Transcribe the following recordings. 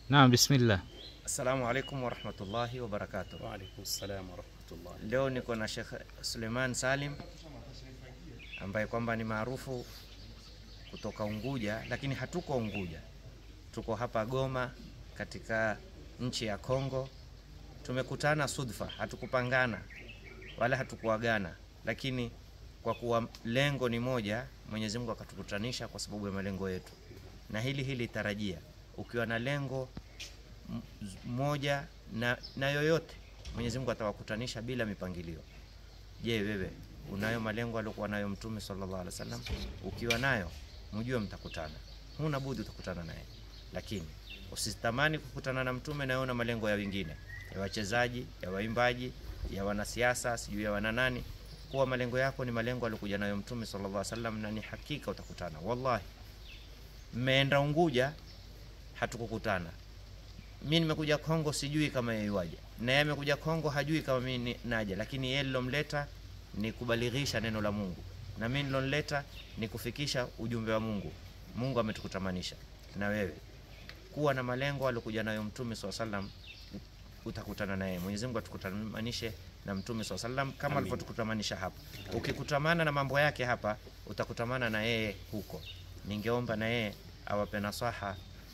Naam, bismillah. Assalamu alaikum warahmatullahi wabarakatuh. Wa alaikum salam wa rahmatullah. Leo niko na Sheikh Suleiman Salim ambaye kwamba ni maarufu kutoka Unguja, lakini hatuko Unguja, tuko hapa Goma katika nchi ya Kongo. Tumekutana sudfa, hatukupangana wala hatukuagana, lakini kwa kuwa lengo ni moja, Mwenyezi Mungu akatukutanisha kwa sababu ya malengo yetu, na hili hili tarajia, ukiwa na lengo m- moja na, na yoyote Mwenyezi Mungu atawakutanisha bila mipangilio. Je, wewe unayo malengo aliyokuwa nayo Mtume sallallahu alaihi wasallam? Ukiwa nayo mjue mtakutana, huna budi utakutana naye, lakini usitamani kukutana na Mtume na wewe una malengo ya wengine, ya wachezaji, ya waimbaji, ya wanasiasa, sijui ya wananani. Kuwa malengo yako ni malengo aliyokuja nayo Mtume sallallahu alaihi wasallam, na ni hakika utakutana. Wallahi, mmeenda Unguja hatukukutana mi nimekuja Kongo sijui kama yeye waje, na yeye amekuja Kongo hajui kama mi ni- naja, lakini yeye nilomleta ni kubalighisha neno la Mungu, na mi nilomleta ni kufikisha ujumbe wa Mungu. Mungu ametukutamanisha na wewe, kuwa na malengo aliokuja nayo Mtume swalla sallam, utakutana naye. Mwenyezi Mungu atukutamanishe na Mtume swalla sallam kama Amin. alivyotukutamanisha hapa. Ukikutamana na mambo yake hapa, utakutamana na yeye huko. Ningeomba na yeye awape nasaha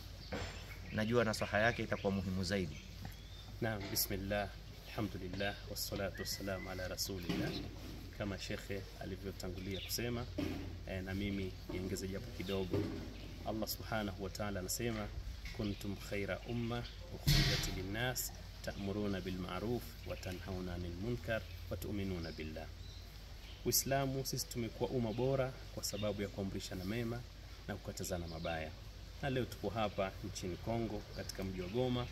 najua nasaha yake itakuwa muhimu zaidi. Naam, bismillah, alhamdulillah, wassalatu wassalamu ala rasulillah. Kama shekhe alivyotangulia kusema eh, na mimi niongeze japo kidogo. Allah subhanahu wa ta'ala anasema kuntum khaira umma ukhrijat linnas ta'muruna bil ma'ruf wa tanhauna 'anil munkar wa tu'minuna billah. Uislamu sisi tumekuwa umma bora kwa sababu ya kuamrishana mema na kukatazana mabaya, na leo tuko hapa nchini Kongo katika mji wa Goma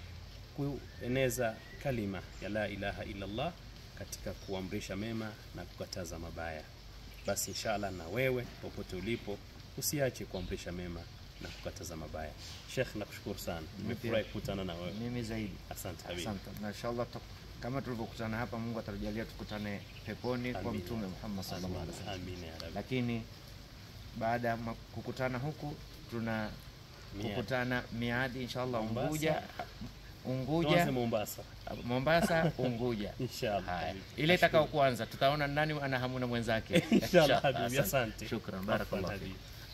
kueneza kalima ya la ilaha illallah katika kuamrisha mema na kukataza mabaya. Basi inshallah na wewe popote ulipo usiache kuamrisha mema na kukataza mabaya. Sheikh, nakushukuru sana, nimefurahi kukutana na wewe. Mimi zaidi. Asante habibi. Asante. Na inshallah tuta- kama tulivyokutana hapa, Mungu atajalia tukutane peponi kwa Amin. Mtume Muhammad sallallahu alaihi wasallam. Amin ya rabbi. Lakini baada ya ma- kukutana huku tuna Miadi. kukutana miadi inshallah Mombasa. Unguja, Tuanze Unguja, Mombasa Mombasa, Unguja. inshallah. Haya, habibi. ile itakao kuanza tutaona nani ana hamu na mwenzake. Inshallah habibi, Asante. asante. Shukran, Afwan barakallahu. habibi.